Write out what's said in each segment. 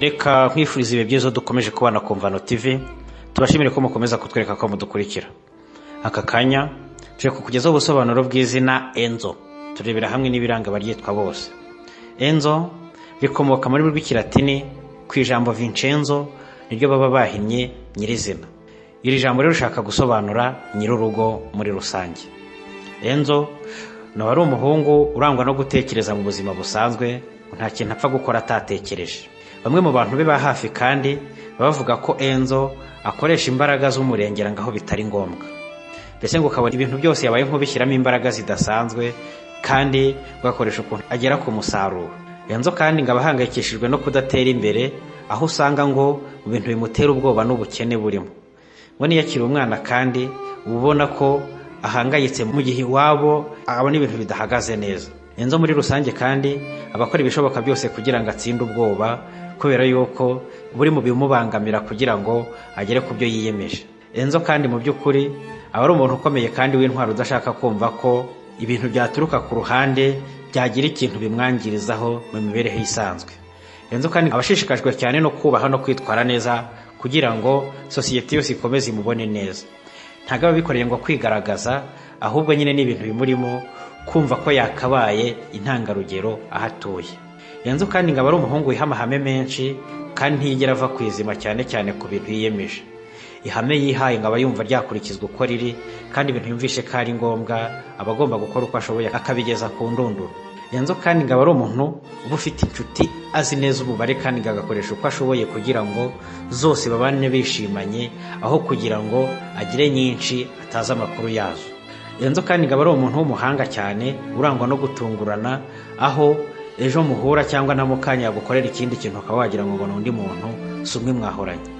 reka nkwifuriza ibihe byiza dukomeje kubana ku mvano tv tubashimire ko mukomeza kutwereka ko mudukurikira aka kanya turi kukugezaho ubusobanuro bw'izina enzo turebera hamwe n'ibiranga abaryitwa bose enzo rikomoka muri rw'ikilatini ku ijambo vincenzo niryo baba bahinnye nyirizina iri jambo rero rishaka gusobanura nyir'urugo muri rusange enzo ni uwari umuhungu urangwa no gutekereza mu buzima busanzwe nta kintu apfa gukora atatekereje bamwe mu bantu be ba hafi kandi bavuga ko enzo akoresha imbaraga z'umurengera ngo aho bitari ngombwa mbese ngo ukabona ibintu byose yabaye nk'ubishyiramo imbaraga zidasanzwe kandi ugakoresha ukuntu agera ku musaruro enzo kandi ngo aba ahangayikishijwe no kudatera imbere aho usanga ngo mu bintu bimutera ubwoba n'ubukene burimo ngo niyo akiri umwana kandi uba ubona ko ahangayitse mu gihe iwabo abona ibintu bidahagaze neza enzo muri rusange kandi aba akora ibishoboka byose kugira ngo atsinde ubwoba kubera yuko buri mu bimubangamira kugira ngo agere ku byo yiyemeje enzo kandi mu by'ukuri aba ari umuntu ukomeye kandi w'intwaro udashaka kumva ko ibintu byaturuka ku ruhande byagira ikintu bimwangirizaho mu mibereho isanzwe enzo kandi aba ashishikajwe cyane no kubaha no kwitwara neza kugira ngo sosiyete yose ikomeze imubone neza ntabwo aba abikoreye ngo kwigaragaza ahubwo nyine ni ibintu bimurimo kumva ko yakabaye intangarugero aho atuye enzo kandi ngo aba ari umuhungu wiha amahame menshi kandi ntiyigera ava ku izima cyane cyane ku bintu yiyemeje ihame yihaye ngo aba yumva ryakurikizwa uko riri kandi ibintu yumvishe ko ari ngombwa aba agomba gukora uko ashoboye akabigeza ku ndunduro enzo kandi ngo aba ari umuntu uba ufite inshuti azi neza umubare kandi ngo agakoresha uko ashoboye kugira ngo zose babane bishimanye aho kugira ngo agire nyinshi atazi amakuru yazo enzo kandi ngo aba ari umuntu w'umuhanga cyane urangwa no gutungurana aho ejo muhura cyangwa na mukanya yagukorera ikindi kintu ukaba wagira ngo ubona undi muntu si umwe mwahoranye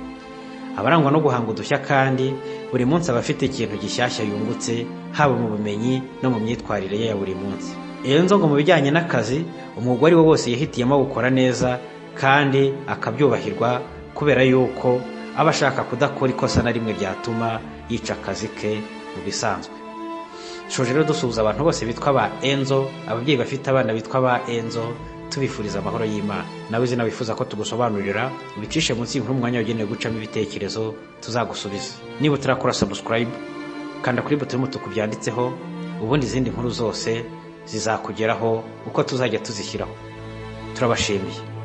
abarangwa no guhanga udushya kandi buri munsi aba afite ikintu gishyashya yungutse haba mu bumenyi no mu myitwarire ye ya buri munsi iyo nzo ngo mu bijyanye n'akazi umwuga uwo ari wo wose yihitiyemo awukora neza kandi akabyubahirwa kubera yuko aba ashaka kudakora ikosa na rimwe ryatuma yica akazi ke mu bisanzwe shoje rero dusuhuza abantu bose bitwa ba enzo ababyeyi bafite abana bitwa ba enzo tubifuriza amahoro y'imana nawe izina wifuza ko tugusobanurira ubicishe munsi y'inkuru umwanya wagenewe gucamo ibitekerezo tuzagusubiza niba utarakora sabusikarayibu kanda kuri buto y'umutuku byanditseho ubundi izindi nkuru zose zizakugeraho uko tuzajya tuzishyiraho turabashimiye